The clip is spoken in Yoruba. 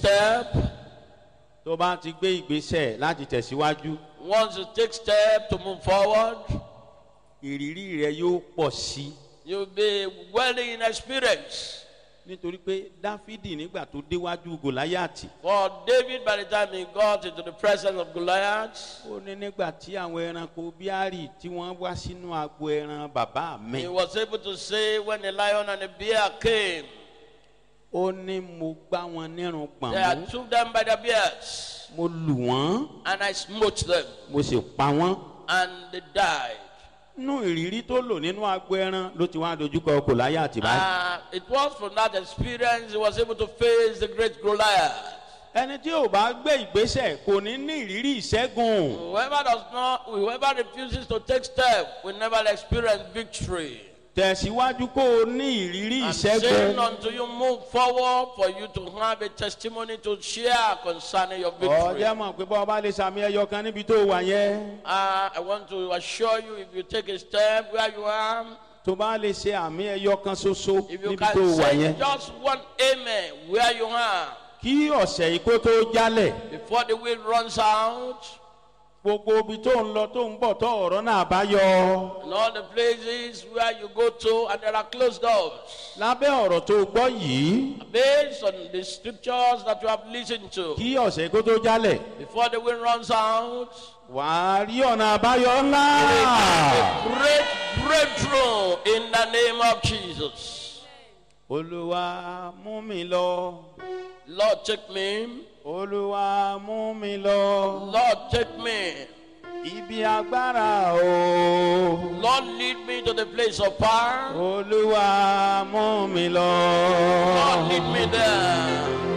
step, tó bá ti gbé ìgbésẹ̀ láti tẹ̀síwájú once you take step to move forward, ìrírí rẹ yóò pọ̀ sí i you'll be well in experience. nítorí pé dáfídì nígbà tó déwájú gòláyàtì For David, by the time he got into the presence of Goliath, ó ní nígbà tí àwọn ẹranko bíárì tí wọ́n wá sínú agbo ẹran bàbá mi he was able to say, when the lion and the bear came, ó ní mo gbá wọn nírun gbọ̀n I mú took them by the beards, mo lù wọ́n and I smote them, mo sì pa wọ́n and they died. nínú ìrírí tó lò nínú agbo ẹran ló ti wá dojúkọ gòláyàtì báyìí Uh, it was from that experience he was able to face the great Goliath. ẹni tí ò bá gbé ìgbésẹ̀ kò ní ní ìrírí ìṣẹ́gun Whoever does not, whoever refuses to take step will never experience victory. tẹ̀síwájú kó o ní ìrírí I'm saying ìṣẹ́gun until you move forward for you to have a testimony to share concerning your victory. ọjọ́ mọ̀ pé bọ́ ọba lè sàmì ẹyọ kan níbi tó wà yẹn Uh, I want to assure you if you take a step where you are, tó bá lè ṣe àmì ẹyọ kan ṣoṣo if you níbi tó can wà say yẹn just one amen where you are kí ọ̀sẹ̀ yìí kó tó jálẹ̀ before the wind runs out gbogbo ibi tó ń lọ tó ń bọ̀ tó ọ̀rọ̀ náà bá yọ and all the places where you go to and there are closed doors. lábẹ́ ọ̀rọ̀ tó gbọ́ yìí Based on the scriptures that you have listened to, kí ọ̀sẹ̀ yìí kó tó jálẹ̀ before the wind runs out, wàá rí ọ̀nà àbáyọ ńlá a great breakthrough in the name of Jesus. olúwa mú mi lọ Lord, take me. olúwa mú mi lọ Lord, take me. ibi agbára o Lord, lead me to the place of power. olúwa mú mi lọ. Lord, lead me there.